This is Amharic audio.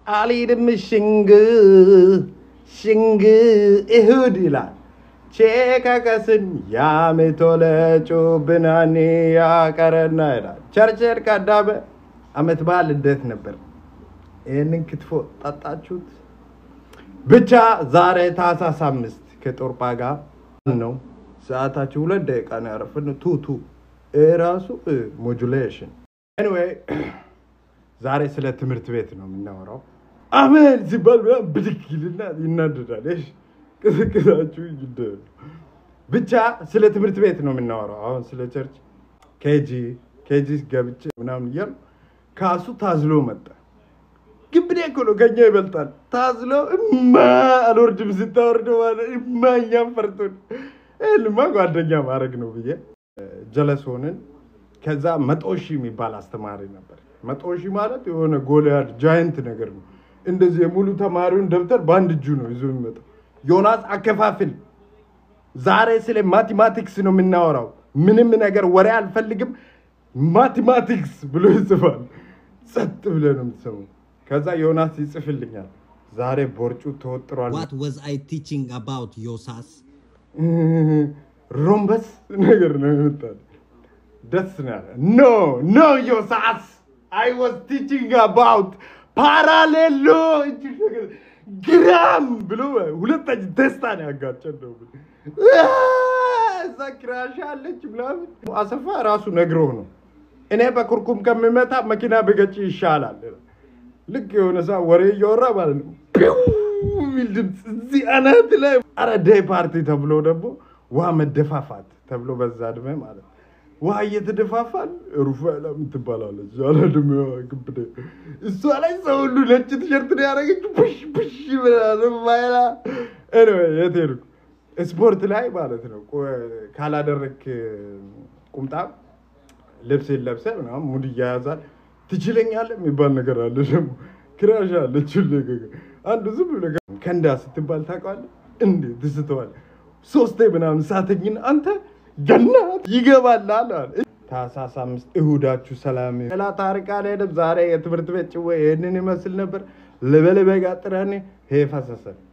አልሄድም ሽንግ ሽንግ እሁድ ይላል ቼከከስን ያሜቶለ ጩብናኔ ያቀረና ይላል ቸርቸር ቀዳመ አመት በዓል እንዴት ነበር? ይህንን ክትፎ ጠጣችሁት? ብቻ ዛሬ ታህሳስ አምስት ከጦርጳ ጋር ነው። ሰዓታችሁ ሁለት ደቂቃ ነው ያረፍን። ቱ ቱ ራሱ ሞጁሌሽን ኤኒዌይ ዛሬ ስለ ትምህርት ቤት ነው የምናወራው። አሜን ሲባል ምናምን ብድግ ይልና ይናደዳል። እሺ ቅስቅሳችሁ ይደ ብቻ ስለ ትምህርት ቤት ነው የምናወራው። አሁን ስለ ቸርች ኬጂ ኬጂ ገብቼ ምናምን እያሉ ካሱ ታዝሎ መጣ። ግብዴ እኮ ነው ከኛ ይበልጣል። ታዝሎ እማ አልወርድም ስታወርደ ማለት እማ እኛም ፈርቶን ይህንማ ጓደኛ ማድረግ ነው ብዬ ጀለስ ሆንን። ከዛ መቶ ሺህ የሚባል አስተማሪ ነበር። መቶ ሺህ ማለት የሆነ ጎልያድ ጃይንት ነገር ነው። እንደዚህ የሙሉ ተማሪውን ደብተር በአንድ እጁ ነው ይዞ የሚመጣው። ዮናስ አከፋፍል፣ ዛሬ ስለ ማቴማቲክስ ነው የምናወራው። ምንም ነገር ወሬ አልፈልግም፣ ማቴማቲክስ ብሎ ይጽፋል። ጸጥ ብለህ ነው የምትሰማው። ከዛ ዮናስ ይጽፍልኛል። ዛሬ ቦርጩ ተወጥሯል። What was I teaching about Yosas? ሮምበስ ነገር ነው የመጣው። ደስ ነው ያለ። ኖ ኖ ዮሳስ አይ ዋዝ ቲቺንግ አባውት ፓራሌሎ እጅ ነገር ግራም ብሎ ሁለታችን ደስታ ነው ያጋጨን ነው እዛ ክራሽ አለች ምናምን አሰፋ ራሱ ነግሮህ ነው እኔ በኩርኩም ከሚመታ መኪና ብገጭ ይሻላል። ልክ የሆነ ሰ ወሬ እያወራ ማለት ነው ፒው የሚል ድምፅ እዚህ አናት ላይ አረ ዴይ ፓርቲ ተብሎ ደግሞ ውሃ መደፋፋት ተብሎ በዛ እድሜ ማለት ነው ውሃ እየተደፋፋን ሩፋኤላ የምትባላለች ያለ እድሜዋ ግብደ እሷ ላይ ሰው ሁሉ ነጭ ቲሸርት ነው ያደረገችው። ፑሽ ፑሽ ብላ ሩፋኤላ ኤኒዌይ የት ሄድኩ? ስፖርት ላይ ማለት ነው ቆ- ካላደረግክ ቁምጣ ልብስ ለብሰ ምናምን ሙድ እያያዛል ትችለኛለህ የሚባል ነገር አለ። ደግሞ ክራሽ አለች ሁሌ ገ- አንዱ ዝም ብሎ ገ- ከንዳ ስትባል ታውቃለህ እንዴ ትስተዋል ሶስቴ ምናምን ሳተኝን አንተ ገናት ይገባላል አለ። ታህሳስ አምስት እሁዳችሁ ሰላም ይሁን። ሌላ ታሪክ አልሄድም። ዛሬ የትምህርት ቤት ጭዌ ይህንን ይመስል ነበር። ልበልበጋ ጥረኔ ሄ ፈሰሰ